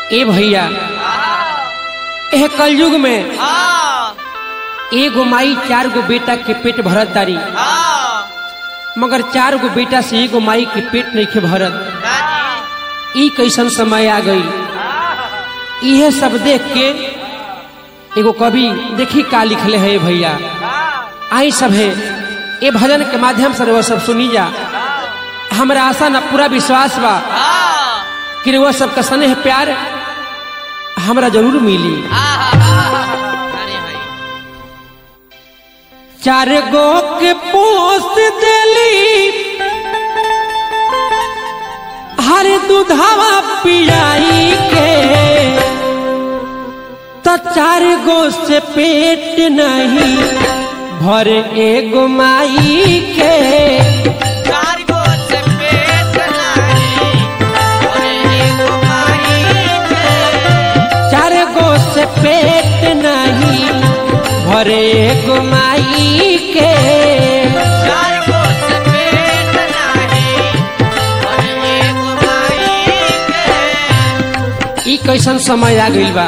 ए भैया एह कलयुग में एगो माई चार गो बेटा के पेट भरत तारी मगर चार गो बेटा से एगो माई के पेट नहीं के भरत ई कैसन समय आ गई इहे सब देख के एगो कवि देखी का लिखले है भैया आई सब है ये भजन के माध्यम से वो सब सुनी जा हमरा आशा न पूरा विश्वास बा कि वो सबका स्नेह प्यार हमरा जरूर मिली चार गो के पोस्ट देली हर दूधावा पियाई के तो चार गो से पेट नहीं भरे एगो माई के चार गो से पेट नहीं भरे एगो माई के ई कैसन समय आ गइल बा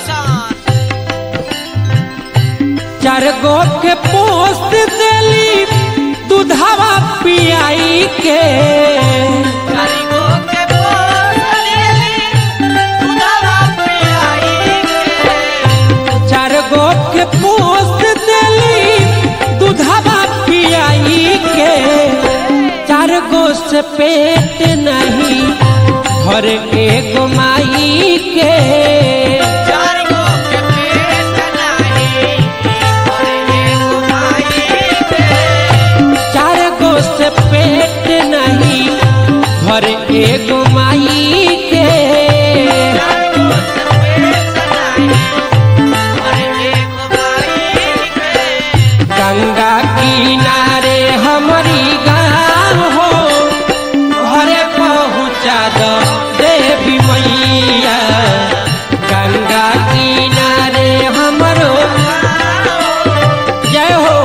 चार गो के पोस्ट देली दूधावा पियाई के चार गो के पोस्ट देली दूधावा पियाई के चार गो से पेट नहीं भर एगो माई के चार गो से पेट नहीं भर एगो माई के गंगा किनारे हमारी गाँव हो घरे पहुँचा दो देवी मैया गंगा किनारे हमरो जय हो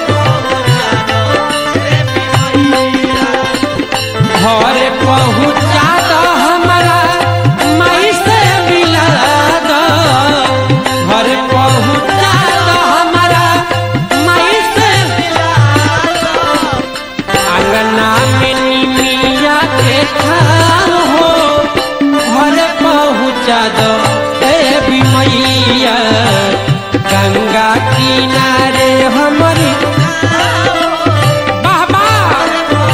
घरे पहुँचा दो हमारा माई से मिला दो घरे पहुँचा दो हमारा माई से अंगना में निमिया के खान हो घरे पहुँचा दो देवी मैया गंगा किनारे हमारी वाह वाह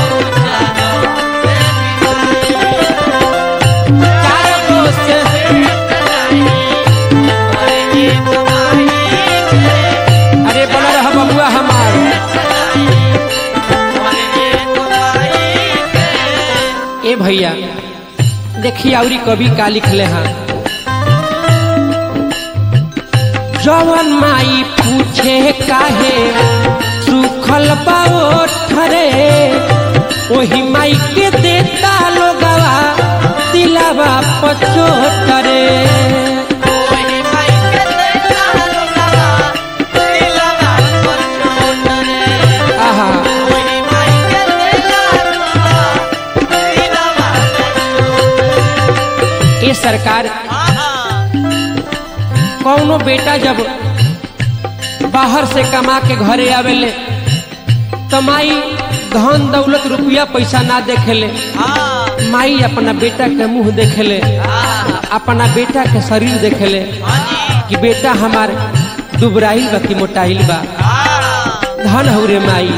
चार दोस्त अरे बोला रहा बबुआ हमार ए भैया देखिए औरी कवि का लिखले हैं जवन माई पूछे काहे सुखल बाओ ठरे वही माई के देता लोगवा दिलावा पचोटरे आहा ये सरकार कौनो बेटा जब बाहर से कमा के घरे आवेले तो माई धन दौलत रुपया पैसा ना देखेले माई अपना बेटा के मुंह देखेले अपना बेटा के शरीर देखेले कि बेटा हमार दुबराइल बा कि मोटाइल बा धन हो रे माई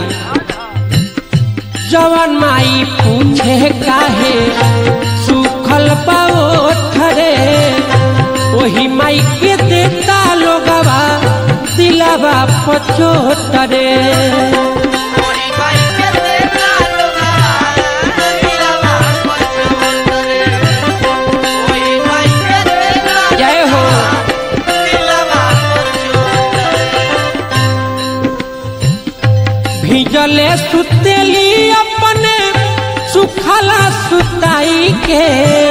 जवन माई पूछे काहे सुखल पाओ ठरे वही माई के देता लोगवा दिलावा पचोटरे जय हो भिजले सुतेली अपने सुखला सुताई के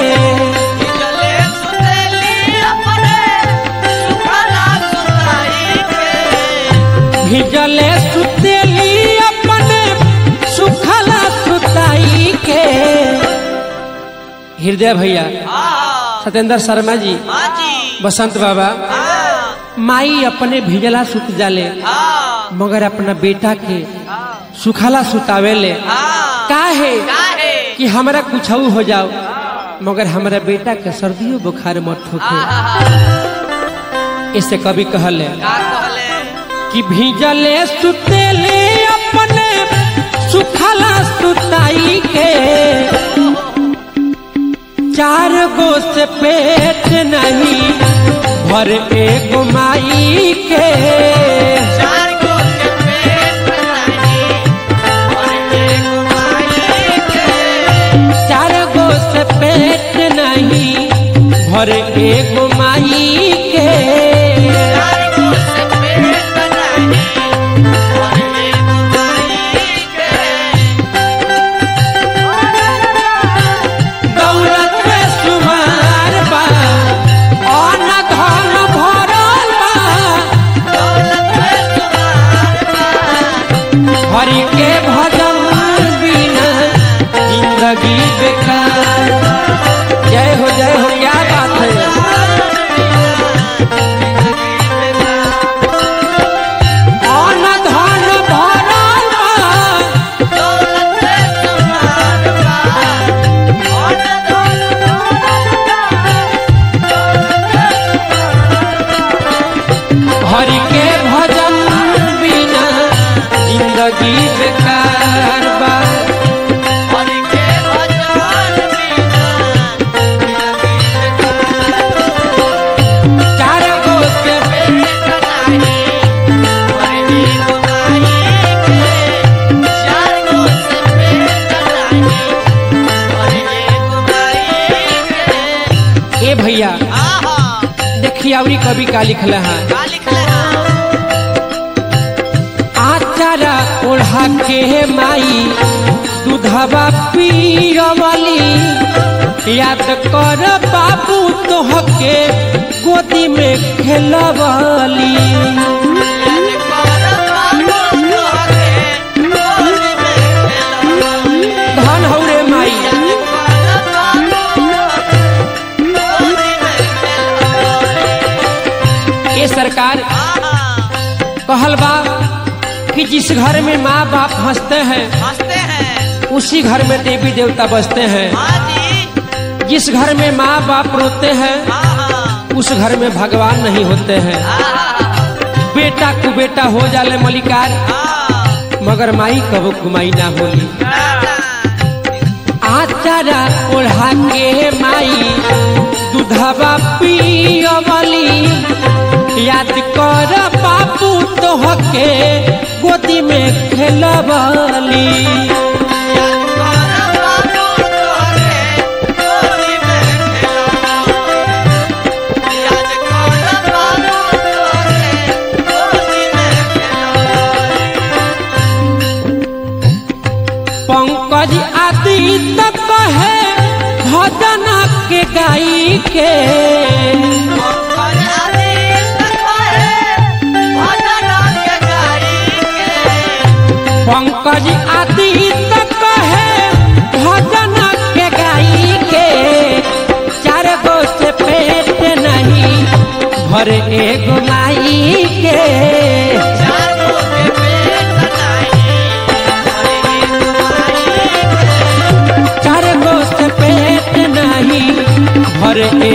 भिजले सुतेली अपने सुखला सुताई के हृदय भैया सत्येंद्र शर्मा जी हाँ जी बसंत बाबा हाँ माई अपने भिजला सुत जाले हाँ मगर अपना बेटा के हाँ सुखाला सुतावेले हाँ का है काहे कि हमरा कुछ हो जाओ मगर हमरा बेटा के सर्दियों बुखार मत ठोके इससे कभी कहले का कहले कि भीजले सुतेले अपने सुखला सुताई के चार गो से पेट नहीं भर एगो माई के चार को के पेट नहीं और एक माई के चार गो से पेट नहीं भर एगो माई के चार को से पेट नहीं और एक माई के दौलत में सुमार बा अन्न धन भरल बा दौलत में तुम्हार पास हरि के भजन बिना जिंदगी बेकार जय हो जय हो क्या बात है अन्न धन भरल बा दौलत में तुम्हार पास और हरि के भजन बिना जिंदगी बेकार बा और के भजन बिना चार गो से पेट नहीं और एक माई के चार को से पेट नहीं और एक माई के ए भैया आहा देखिए अवरी कवि का लिखल है का लिखले हैं आचारा ओढ़ा के माई दूधवा पीरवली याद कर बाबू तोहके गोदी में खेलवली याद कर बाबू तोहरे गोद में खेलवली धन हौ रे माई याद कर बाबू तोहरे गोद में खेलवली ये सरकार आहा कहल बा कि जिस घर में माँ बाप हंसते हैं हंसते हैं उसी घर में देवी देवता बसते हैं हाँ जी जिस घर में माँ बाप रोते हैं आहा उस घर में भगवान नहीं होते हैं आहा बेटा को बेटा हो जाले मलिकार आहा मगर माई कबो कुमाई ना होली आचारा ओढ़ा के माई दूधवा पियवली याद कर बाबू तोहके गोदी में खेलवली याद कर बाबू तोहरे गोद में खेलवली याद कर बाबू तोहरे गोद में खेलवली पंकज आदि तक है भजन के गाई के और आदि तक है भजन के गाई के पंकज आदि तक है भजन के गाई के चार गो से पेट नहीं भर एगो माई के चार को के पेट नहीं और एक माई के चार गो से पेट नहीं भर